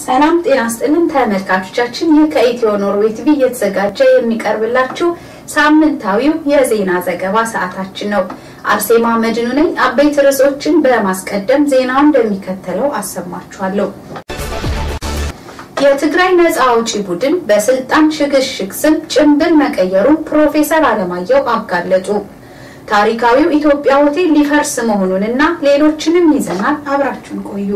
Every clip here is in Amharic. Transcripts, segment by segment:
ሰላም ጤና ስጥልን ተመልካቾቻችን፣ ይህ ከኢትዮ ኖርዌይ ቲቪ እየተዘጋጀ የሚቀርብላችሁ ሳምንታዊው የዜና ዘገባ ሰዓታችን ነው። አርሴማ መድኑ ነኝ። አበይት ርዕሶችን በማስቀደም ዜናውን እንደሚከተለው አሰማችኋለሁ። የትግራይ ነጻ አውጪ ቡድን በስልጣን ሽግሽግ ስም ጭንብል መቀየሩን ፕሮፌሰር አለማየሁ አጋለጡ። ታሪካዊው ኢትዮጵያ ሆቴል ሊፈርስ መሆኑንና ሌሎችንም ይዘናል። አብራችሁን ቆዩ።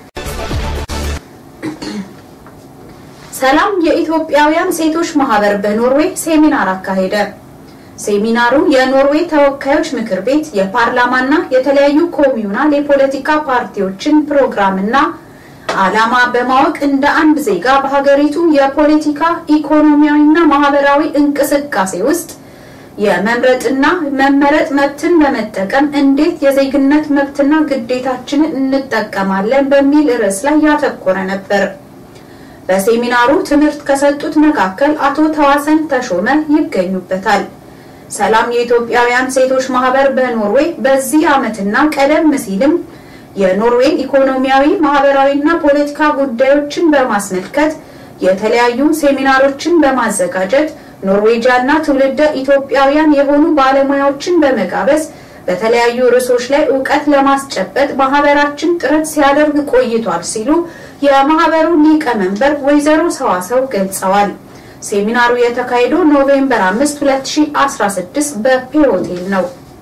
ሰላም የኢትዮጵያውያን ሴቶች ማህበር በኖርዌይ ሴሚናር አካሄደ። ሴሚናሩ የኖርዌይ ተወካዮች ምክር ቤት የፓርላማና የተለያዩ ኮሚዩናል የፖለቲካ ፓርቲዎችን ፕሮግራምና ዓላማ በማወቅ እንደ አንድ ዜጋ በሀገሪቱ የፖለቲካ ኢኮኖሚያዊና ማህበራዊ እንቅስቃሴ ውስጥ የመምረጥና መመረጥ መብትን በመጠቀም እንዴት የዜግነት መብትና ግዴታችንን እንጠቀማለን በሚል ርዕስ ላይ ያተኮረ ነበር። በሴሚናሩ ትምህርት ከሰጡት መካከል አቶ ተዋሰን ተሾመ ይገኙበታል። ሰላም የኢትዮጵያውያን ሴቶች ማህበር በኖርዌይ በዚህ ዓመትና ቀደም ሲልም የኖርዌይ ኢኮኖሚያዊ፣ ማህበራዊና ፖለቲካ ጉዳዮችን በማስመልከት የተለያዩ ሴሚናሮችን በማዘጋጀት ኖርዌጃና ትውልደ ኢትዮጵያውያን የሆኑ ባለሙያዎችን በመጋበዝ በተለያዩ ርዕሶች ላይ እውቀት ለማስጨበጥ ማህበራችን ጥረት ሲያደርግ ቆይቷል ሲሉ የማህበሩ ሊቀመንበር ወይዘሮ ሰዋሰው ገልጸዋል። ሴሚናሩ የተካሄደው ኖቬምበር 5 2016 በፔ ሆቴል ነው።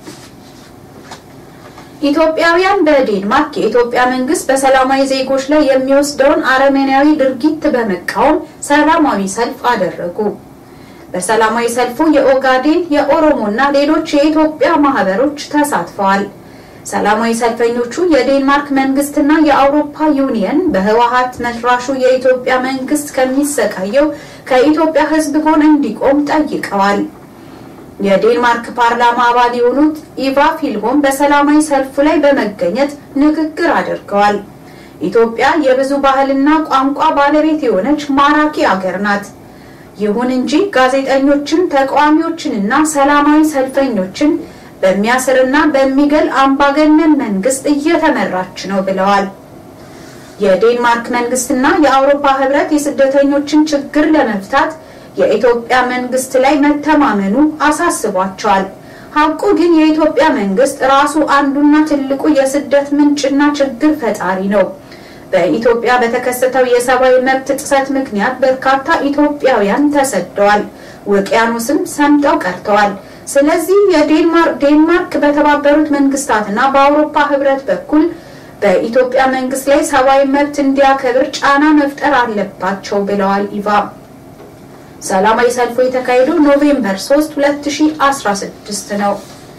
ኢትዮጵያውያን በዴንማርክ የኢትዮጵያ መንግስት በሰላማዊ ዜጎች ላይ የሚወስደውን አረመኔያዊ ድርጊት በመቃወም ሰላማዊ ሰልፍ አደረጉ። በሰላማዊ ሰልፉ የኦጋዴን፣ የኦሮሞና ሌሎች የኢትዮጵያ ማህበሮች ተሳትፈዋል። ሰላማዊ ሰልፈኞቹ የዴንማርክ መንግስትና የአውሮፓ ዩኒየን በህወሀት መስራሹ የኢትዮጵያ መንግስት ከሚሰቃየው ከኢትዮጵያ ህዝብ ጎን እንዲቆም ጠይቀዋል። የዴንማርክ ፓርላማ አባል የሆኑት ኢቫ ፊልሆም በሰላማዊ ሰልፉ ላይ በመገኘት ንግግር አድርገዋል። ኢትዮጵያ የብዙ ባህልና ቋንቋ ባለቤት የሆነች ማራኪ አገር ናት። ይሁን እንጂ ጋዜጠኞችን፣ ተቃዋሚዎችንና ሰላማዊ ሰልፈኞችን በሚያስርና በሚገል አምባገነን መንግስት እየተመራች ነው ብለዋል። የዴንማርክ መንግስትና የአውሮፓ ህብረት የስደተኞችን ችግር ለመፍታት የኢትዮጵያ መንግስት ላይ መተማመኑ አሳስቧቸዋል። ሀቁ ግን የኢትዮጵያ መንግስት ራሱ አንዱና ትልቁ የስደት ምንጭና ችግር ፈጣሪ ነው። በኢትዮጵያ በተከሰተው የሰብአዊ መብት ጥሰት ምክንያት በርካታ ኢትዮጵያውያን ተሰደዋል፣ ውቅያኖስም ሰምጠው ቀርተዋል። ስለዚህ የዴንማርክ በተባበሩት መንግስታትና በአውሮፓ ህብረት በኩል በኢትዮጵያ መንግስት ላይ ሰብአዊ መብት እንዲያከብር ጫና መፍጠር አለባቸው ብለዋል ኢቫ። ሰላማዊ ሰልፉ የተካሄደው ኖቬምበር 3 2016 ነው።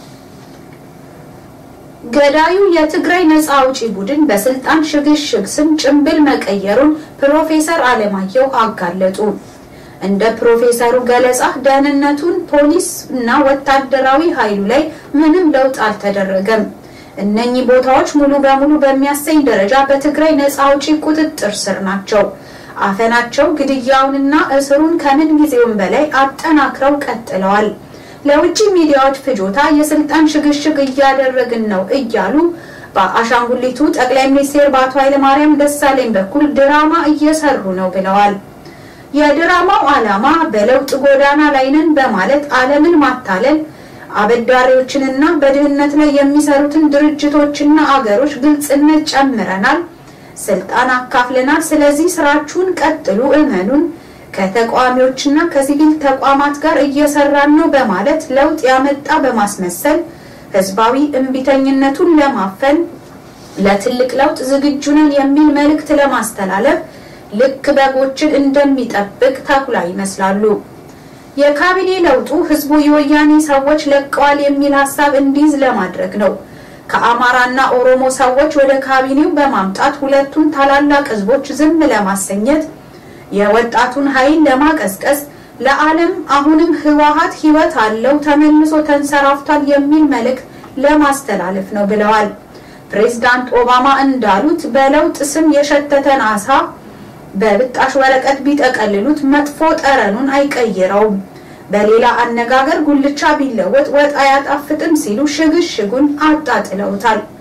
ገዳዩ የትግራይ ነጻ አውጪ ቡድን በስልጣን ሽግሽግ ስም ጭንብል መቀየሩን ፕሮፌሰር አለማየሁ አጋለጡ። እንደ ፕሮፌሰሩ ገለጻ ደህንነቱን፣ ፖሊስ እና ወታደራዊ ኃይሉ ላይ ምንም ለውጥ አልተደረገም። እነኚህ ቦታዎች ሙሉ በሙሉ በሚያሰኝ ደረጃ በትግራይ ነጻ አውጪ ቁጥጥር ስር ናቸው። አፈናቸው፣ ግድያውንና እስሩን ከምን ጊዜውም በላይ አጠናክረው ቀጥለዋል። ለውጭ ሚዲያዎች ፍጆታ የስልጣን ሽግሽግ እያደረግን ነው እያሉ በአሻንጉሊቱ ጠቅላይ ሚኒስቴር በአቶ ኃይለማርያም ደሳለኝ በኩል ድራማ እየሰሩ ነው ብለዋል። የድራማው ዓላማ በለውጥ ጎዳና ላይ ነን በማለት ዓለምን ማታለል፣ አበዳሪዎችንና በድህነት ላይ የሚሰሩትን ድርጅቶችና አገሮች ግልጽነት ጨምረናል፣ ስልጣን አካፍለናል፣ ስለዚህ ስራችሁን ቀጥሉ፣ እመኑን ከተቃዋሚዎችና ከሲቪል ተቋማት ጋር እየሰራን ነው በማለት ለውጥ ያመጣ በማስመሰል ህዝባዊ እምቢተኝነቱን ለማፈን ለትልቅ ለውጥ ዝግጁ ነን የሚል መልእክት ለማስተላለፍ ልክ በጎችን እንደሚጠብቅ ተኩላ ይመስላሉ። የካቢኔ ለውጡ ህዝቡ የወያኔ ሰዎች ለቀዋል የሚል ሀሳብ እንዲይዝ ለማድረግ ነው። ከአማራና ኦሮሞ ሰዎች ወደ ካቢኔው በማምጣት ሁለቱን ታላላቅ ህዝቦች ዝም ለማሰኘት የወጣቱን ኃይል ለማቀስቀስ ለዓለም አሁንም ህወሀት ህይወት አለው ተመልሶ ተንሰራፍቷል የሚል መልእክት ለማስተላለፍ ነው ብለዋል። ፕሬዝዳንት ኦባማ እንዳሉት በለውጥ ስም የሸተተን አሳ በብጣሽ ወረቀት ቢጠቀልሉት መጥፎ ጠረኑን አይቀይረውም። በሌላ አነጋገር ጉልቻ ቢለወጥ ወጥ አያጣፍጥም ሲሉ ሽግሽጉን አጣጥለውታል።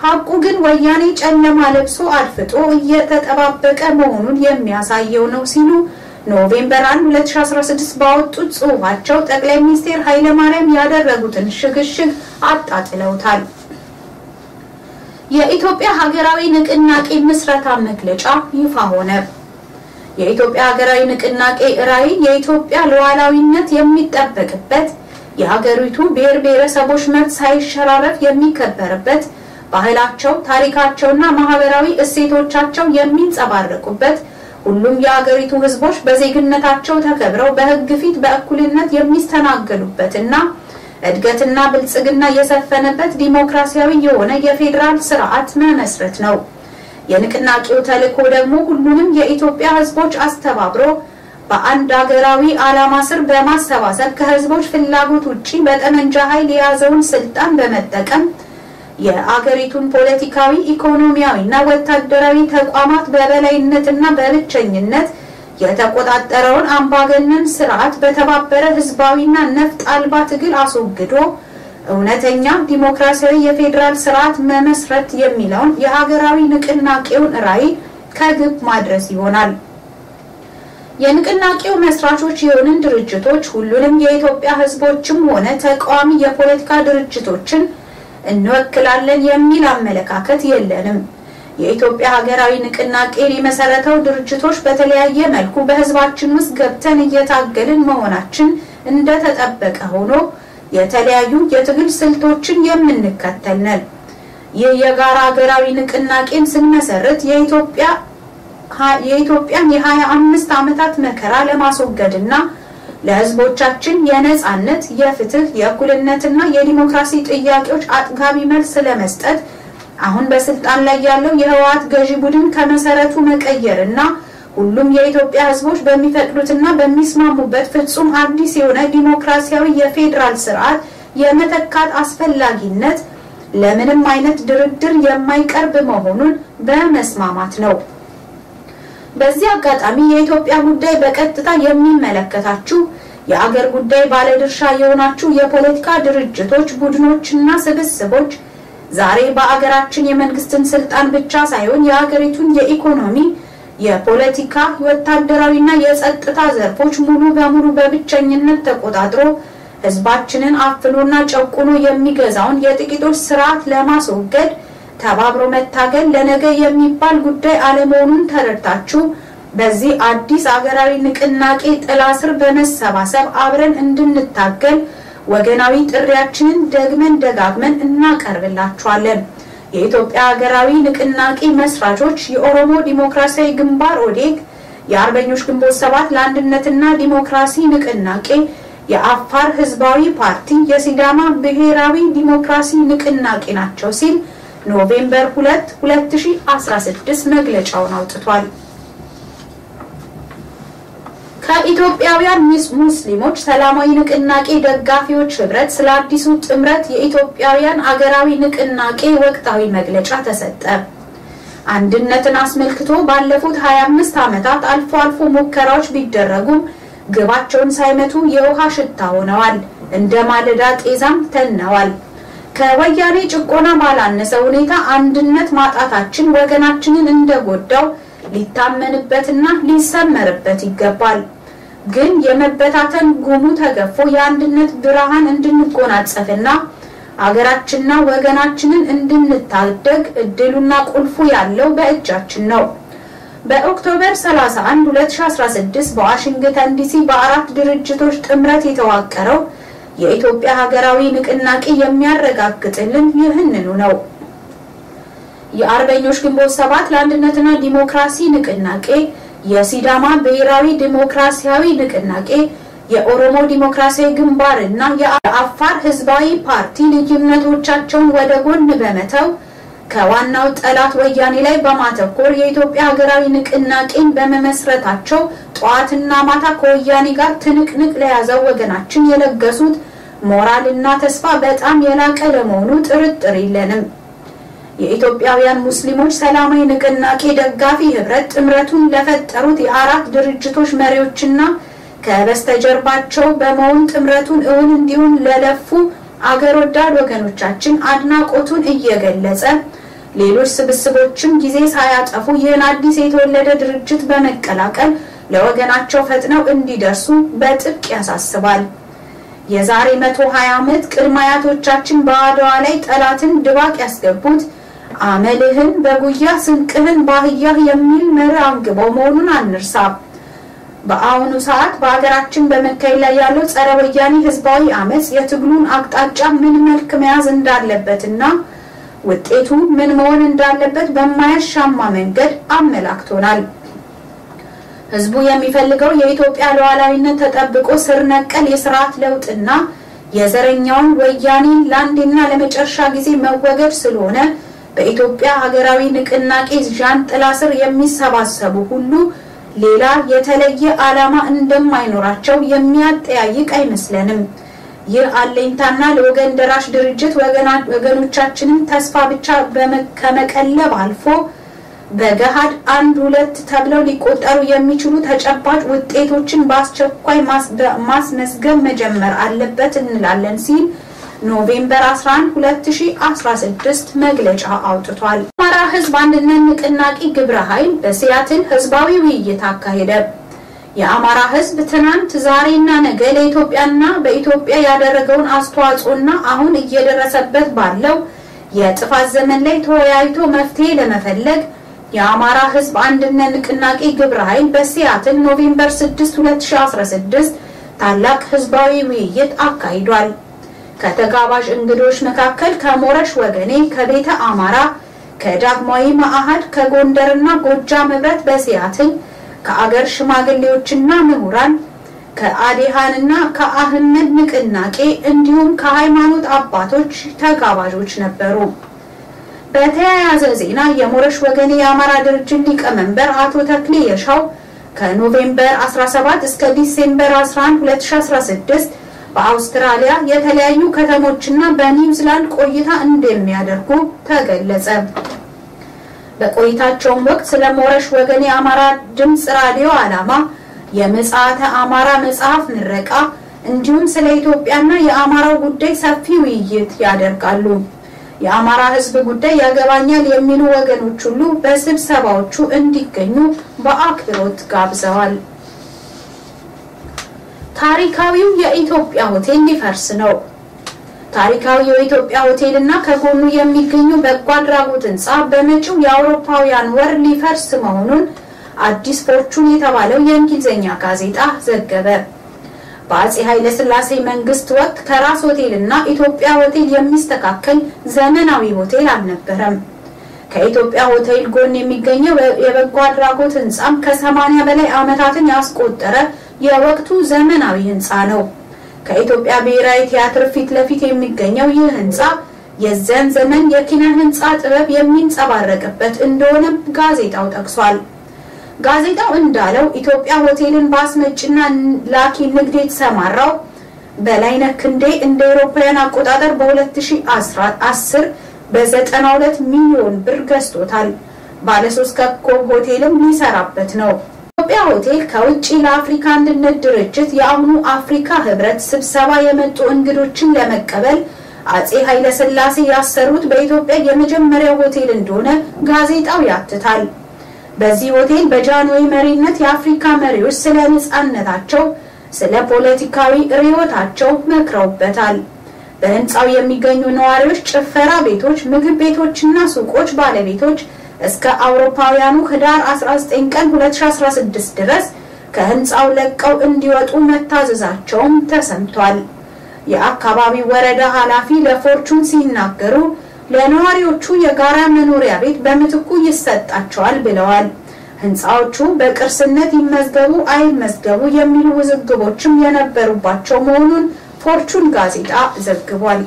ሀቁ ግን ወያኔ ጨለማ ለብሶ አድፍጦ እየተጠባበቀ መሆኑን የሚያሳየው ነው ሲሉ ኖቬምበር 1 2016 ባወጡት ጽሑፋቸው ጠቅላይ ሚኒስትር ኃይለማርያም ያደረጉትን ሽግሽግ አጣጥለውታል። የኢትዮጵያ ሀገራዊ ንቅናቄ ምስረታ መግለጫ ይፋ ሆነ። የኢትዮጵያ ሀገራዊ ንቅናቄ ራዕይ የኢትዮጵያ ሉዓላዊነት የሚጠበቅበት የሀገሪቱ ብሔር ብሔረሰቦች መብት ሳይሸራረፍ የሚከበርበት ባህላቸው፣ ታሪካቸውና ማህበራዊ እሴቶቻቸው የሚንጸባረቁበት ሁሉም የሀገሪቱ ሕዝቦች በዜግነታቸው ተከብረው በሕግ ፊት በእኩልነት የሚስተናገዱበትና እድገትና ብልጽግና የሰፈነበት ዲሞክራሲያዊ የሆነ የፌዴራል ስርዓት መመስረት ነው። የንቅናቄው ተልዕኮ ደግሞ ሁሉንም የኢትዮጵያ ሕዝቦች አስተባብሮ በአንድ ሀገራዊ ዓላማ ስር በማሰባሰብ ከህዝቦች ፍላጎት ውጪ በጠመንጃ ኃይል የያዘውን ስልጣን በመጠቀም የአገሪቱን ፖለቲካዊ፣ ኢኮኖሚያዊና ወታደራዊ ተቋማት በበላይነትና በብቸኝነት የተቆጣጠረውን አምባገነን ስርዓት በተባበረ ህዝባዊና ነፍጥ አልባ ትግል አስወግዶ እውነተኛ ዲሞክራሲያዊ የፌዴራል ስርዓት መመስረት የሚለውን የሀገራዊ ንቅናቄውን ራዕይ ከግብ ማድረስ ይሆናል። የንቅናቄው መስራቾች የሆንን ድርጅቶች ሁሉንም የኢትዮጵያ ህዝቦችም ሆነ ተቃዋሚ የፖለቲካ ድርጅቶችን እንወክላለን የሚል አመለካከት የለንም። የኢትዮጵያ ሀገራዊ ንቅናቄን የመሰረተው ድርጅቶች በተለያየ መልኩ በህዝባችን ውስጥ ገብተን እየታገልን መሆናችን እንደተጠበቀ ሆኖ የተለያዩ የትግል ስልቶችን የምንከተል ነን። ይህ የጋራ ሀገራዊ ንቅናቄን ስንመሰርት የኢትዮጵያ የኢትዮጵያን የሀያ አምስት ዓመታት መከራ ለማስወገድና ለህዝቦቻችን የነጻነት፣ የፍትህ፣ የእኩልነትና የዲሞክራሲ ጥያቄዎች አጥጋቢ መልስ ለመስጠት አሁን በስልጣን ላይ ያለው የህወሓት ገዢ ቡድን ከመሰረቱ መቀየርና ሁሉም የኢትዮጵያ ህዝቦች በሚፈቅዱትና በሚስማሙበት ፍጹም አዲስ የሆነ ዲሞክራሲያዊ የፌዴራል ስርዓት የመተካት አስፈላጊነት ለምንም አይነት ድርድር የማይቀርብ መሆኑን በመስማማት ነው። በዚህ አጋጣሚ የኢትዮጵያ ጉዳይ በቀጥታ የሚመለከታችሁ የአገር ጉዳይ ባለድርሻ የሆናችሁ የፖለቲካ ድርጅቶች፣ ቡድኖችና ስብስቦች ዛሬ በአገራችን የመንግስትን ስልጣን ብቻ ሳይሆን የሀገሪቱን የኢኮኖሚ፣ የፖለቲካ፣ ወታደራዊና የጸጥታ ዘርፎች ሙሉ በሙሉ በብቸኝነት ተቆጣጥሮ ህዝባችንን አፍኖና ጨቁኖ የሚገዛውን የጥቂቶች ስርዓት ለማስወገድ ተባብሮ መታገል ለነገ የሚባል ጉዳይ አለመሆኑን ተረድታችሁ በዚህ አዲስ አገራዊ ንቅናቄ ጥላ ስር በመሰባሰብ አብረን እንድንታገል ወገናዊ ጥሪያችንን ደግመን ደጋግመን እናቀርብላችኋለን። የኢትዮጵያ ሀገራዊ ንቅናቄ መስራቾች የኦሮሞ ዲሞክራሲያዊ ግንባር ኦዴግ፣ የአርበኞች ግንቦት ሰባት ለአንድነትና ዲሞክራሲ ንቅናቄ፣ የአፋር ህዝባዊ ፓርቲ፣ የሲዳማ ብሔራዊ ዲሞክራሲ ንቅናቄ ናቸው ሲል ኖቬምበር 2 2016 መግለጫውን አውጥቷል። ከኢትዮጵያውያን ሙስሊሞች ሰላማዊ ንቅናቄ ደጋፊዎች ህብረት ስለ አዲሱ ጥምረት የኢትዮጵያውያን አገራዊ ንቅናቄ ወቅታዊ መግለጫ ተሰጠ። አንድነትን አስመልክቶ ባለፉት 25 ዓመታት አልፎ አልፎ ሙከራዎች ቢደረጉም ግባቸውን ሳይመቱ የውሃ ሽታ ሆነዋል። እንደ ማለዳ ጤዛም ተነዋል። ከወያኔ ጭቆና ባላነሰ ሁኔታ አንድነት ማጣታችን ወገናችንን እንደጎዳው ሊታመንበትና ሊሰመርበት ይገባል። ግን የመበታተን ጉሙ ተገፎ የአንድነት ብርሃን እንድንጎናጸፍና አገራችንና ወገናችንን እንድንታደግ እድሉና ቁልፉ ያለው በእጃችን ነው። በኦክቶበር 31 2016 በዋሽንግተን ዲሲ በአራት ድርጅቶች ጥምረት የተዋቀረው የኢትዮጵያ ሀገራዊ ንቅናቄ የሚያረጋግጥልን ይህንኑ ነው። የአርበኞች ግንቦት ሰባት ለአንድነትና ዲሞክራሲ ንቅናቄ፣ የሲዳማ ብሔራዊ ዲሞክራሲያዊ ንቅናቄ፣ የኦሮሞ ዲሞክራሲያዊ ግንባር እና የአፋር ህዝባዊ ፓርቲ ልዩነቶቻቸውን ወደ ጎን በመተው ከዋናው ጠላት ወያኔ ላይ በማተኮር የኢትዮጵያ ሀገራዊ ንቅናቄን በመመስረታቸው ጠዋትና ማታ ከወያኔ ጋር ትንቅንቅ ለያዘው ወገናችን የለገሱት ሞራልና ተስፋ በጣም የላቀ ለመሆኑ ጥርጥር የለንም። የኢትዮጵያውያን ሙስሊሞች ሰላማዊ ንቅናቄ ደጋፊ ህብረት ጥምረቱን ለፈጠሩት የአራት ድርጅቶች መሪዎችና ከበስተጀርባቸው በመሆን ጥምረቱን እውን እንዲሆን ለለፉ አገር ወዳድ ወገኖቻችን አድናቆቱን እየገለጸ ሌሎች ስብስቦችም ጊዜ ሳያጠፉ ይህን አዲስ የተወለደ ድርጅት በመቀላቀል ለወገናቸው ፈጥነው እንዲደርሱ በጥብቅ ያሳስባል። የዛሬ 120 ዓመት ቅድመ አያቶቻችን በአድዋ ላይ ጠላትን ድባቅ ያስገቡት አመልህን በጉያ ስንቅህን ባህያህ የሚል መርህ አንግበው መሆኑን አንርሳ። በአሁኑ ሰዓት በሀገራችን በመካሄድ ላይ ያለው ጸረ ወያኔ ህዝባዊ አመፅ የትግሉን አቅጣጫ ምን መልክ መያዝ እንዳለበትና ውጤቱ ምን መሆን እንዳለበት በማያሻማ መንገድ አመላክቶናል። ህዝቡ የሚፈልገው የኢትዮጵያ ሉዓላዊነት ተጠብቆ ስር ነቀል የስርዓት ለውጥና የዘረኛውን ወያኔን ለአንዴና ለመጨረሻ ጊዜ መወገድ ስለሆነ በኢትዮጵያ ሀገራዊ ንቅናቄ ዣንጥላ ስር የሚሰባሰቡ ሁሉ ሌላ የተለየ ዓላማ እንደማይኖራቸው የሚያጠያይቅ አይመስለንም። ይህ አለኝታና ለወገን ደራሽ ድርጅት ወገኖቻችንን ተስፋ ብቻ ከመቀለብ አልፎ በገሃድ አንድ ሁለት ተብለው ሊቆጠሩ የሚችሉ ተጨባጭ ውጤቶችን በአስቸኳይ ማስመዝገብ መጀመር አለበት እንላለን ሲል ኖቬምበር 11 2016 መግለጫ አውጥቷል። የአማራ ህዝብ አንድነት ንቅናቄ ግብረ ኃይል በሲያትል ህዝባዊ ውይይት አካሄደ። የአማራ ህዝብ ትናንት ዛሬና ነገ ለኢትዮጵያና በኢትዮጵያ ያደረገውን አስተዋጽኦና አሁን እየደረሰበት ባለው የጥፋት ዘመን ላይ ተወያይቶ መፍትሄ ለመፈለግ የአማራ ህዝብ አንድነት ንቅናቄ ግብረ ኃይል በሲያትል ኖቬምበር 6 2016 ታላቅ ህዝባዊ ውይይት አካሂዷል። ከተጋባዥ እንግዶች መካከል ከሞረሽ ወገኔ፣ ከቤተ አማራ፣ ከዳግማዊ መአህድ፣ ከጎንደርና ጎጃም ህብረት በሲያትል ከአገር ሽማግሌዎችና ምሁራን ከአዴሃንና ከአህመድ ንቅናቄ እንዲሁም ከሃይማኖት አባቶች ተጋባዦች ነበሩ። በተያያዘ ዜና የሞረሽ ወገኔ የአማራ ድርጅት ሊቀመንበር አቶ ተክሌ የሻው ከኖቬምበር 17 እስከ ዲሴምበር 11 2016 በአውስትራሊያ የተለያዩ ከተሞችና በኒውዚላንድ ቆይታ እንደሚያደርጉ ተገለጸ። በቆይታቸውም ወቅት ስለ ሞረሽ ወገኔ የአማራ ድምፅ ራዲዮ ዓላማ፣ የምጽአተ አማራ መጽሐፍ ምረቃ እንዲሁም ስለ ኢትዮጵያና የአማራው ጉዳይ ሰፊ ውይይት ያደርጋሉ። የአማራ ሕዝብ ጉዳይ ያገባኛል የሚሉ ወገኖች ሁሉ በስብሰባዎቹ እንዲገኙ በአክብሮት ጋብዘዋል። ታሪካዊው የኢትዮጵያ ሆቴል ሊፈርስ ነው። ታሪካዊ የኢትዮጵያ ሆቴል እና ከጎኑ የሚገኙ በጎ አድራጎት ህንፃ በመጪው የአውሮፓውያን ወር ሊፈርስ መሆኑን አዲስ ፎርቹን የተባለው የእንግሊዝኛ ጋዜጣ ዘገበ። በአጼ ኃይለ ሥላሴ መንግስት ወቅት ከራስ ሆቴል እና ኢትዮጵያ ሆቴል የሚስተካከል ዘመናዊ ሆቴል አልነበረም። ከኢትዮጵያ ሆቴል ጎን የሚገኘው የበጎ አድራጎት ህንፃም ከሰማኒያ በላይ ዓመታትን ያስቆጠረ የወቅቱ ዘመናዊ ህንፃ ነው። ከኢትዮጵያ ብሔራዊ ቲያትር ፊት ለፊት የሚገኘው ይህ ህንፃ የዚያን ዘመን የኪነ ህንፃ ጥበብ የሚንጸባረቅበት እንደሆነ ጋዜጣው ጠቅሷል። ጋዜጣው እንዳለው ኢትዮጵያ ሆቴልን በአስመጭና ላኪ ንግድ የተሰማራው በላይነህ ክንዴ እንደ አውሮፓውያን አቆጣጠር በ2010 በ92 ሚሊዮን ብር ገዝቶታል። ባለሶስት ኮከብ ሆቴልም ሊሰራበት ነው። ኢትዮጵያ ሆቴል ከውጭ ለአፍሪካ አንድነት ድርጅት የአሁኑ አፍሪካ ህብረት ስብሰባ የመጡ እንግዶችን ለመቀበል አጼ ኃይለ ሥላሴ ያሰሩት በኢትዮጵያ የመጀመሪያው ሆቴል እንደሆነ ጋዜጣው ያትታል። በዚህ ሆቴል በጃንሆይ መሪነት የአፍሪካ መሪዎች ስለ ነጻነታቸው፣ ስለ ፖለቲካዊ ርዕዮታቸው መክረውበታል። በህንፃው የሚገኙ ነዋሪዎች ጭፈራ ቤቶች፣ ምግብ ቤቶችና ሱቆች ባለቤቶች እስከ አውሮፓውያኑ ህዳር 19 ቀን 2016 ድረስ ከህንፃው ለቀው እንዲወጡ መታዘዛቸውም ተሰምቷል። የአካባቢው ወረዳ ኃላፊ ለፎርቹን ሲናገሩ ለነዋሪዎቹ የጋራ መኖሪያ ቤት በምትኩ ይሰጣቸዋል ብለዋል። ህንፃዎቹ በቅርስነት ይመዝገቡ አይመዝገቡ የሚሉ ውዝግቦችም የነበሩባቸው መሆኑን ፎርቹን ጋዜጣ ዘግቧል።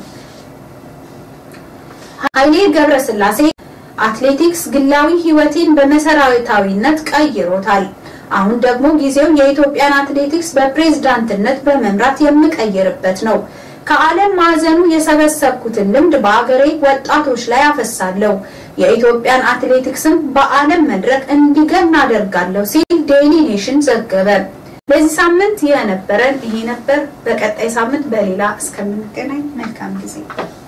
ኃይሌ ገብረስላሴ አትሌቲክስ ግላዊ ህይወቴን በመሰረታዊነት ቀይሮታል። አሁን ደግሞ ጊዜው የኢትዮጵያን አትሌቲክስ በፕሬዝዳንትነት በመምራት የምቀይርበት ነው። ከዓለም ማዕዘኑ የሰበሰብኩትን ልምድ በአገሬ ወጣቶች ላይ አፈሳለሁ። የኢትዮጵያን አትሌቲክስም በዓለም መድረክ እንዲገን አደርጋለሁ ሲል ዴይሊ ኔሽን ዘገበ። በዚህ ሳምንት የነበረን ይሄ ነበር። በቀጣይ ሳምንት በሌላ እስከምንገናኝ መልካም ጊዜ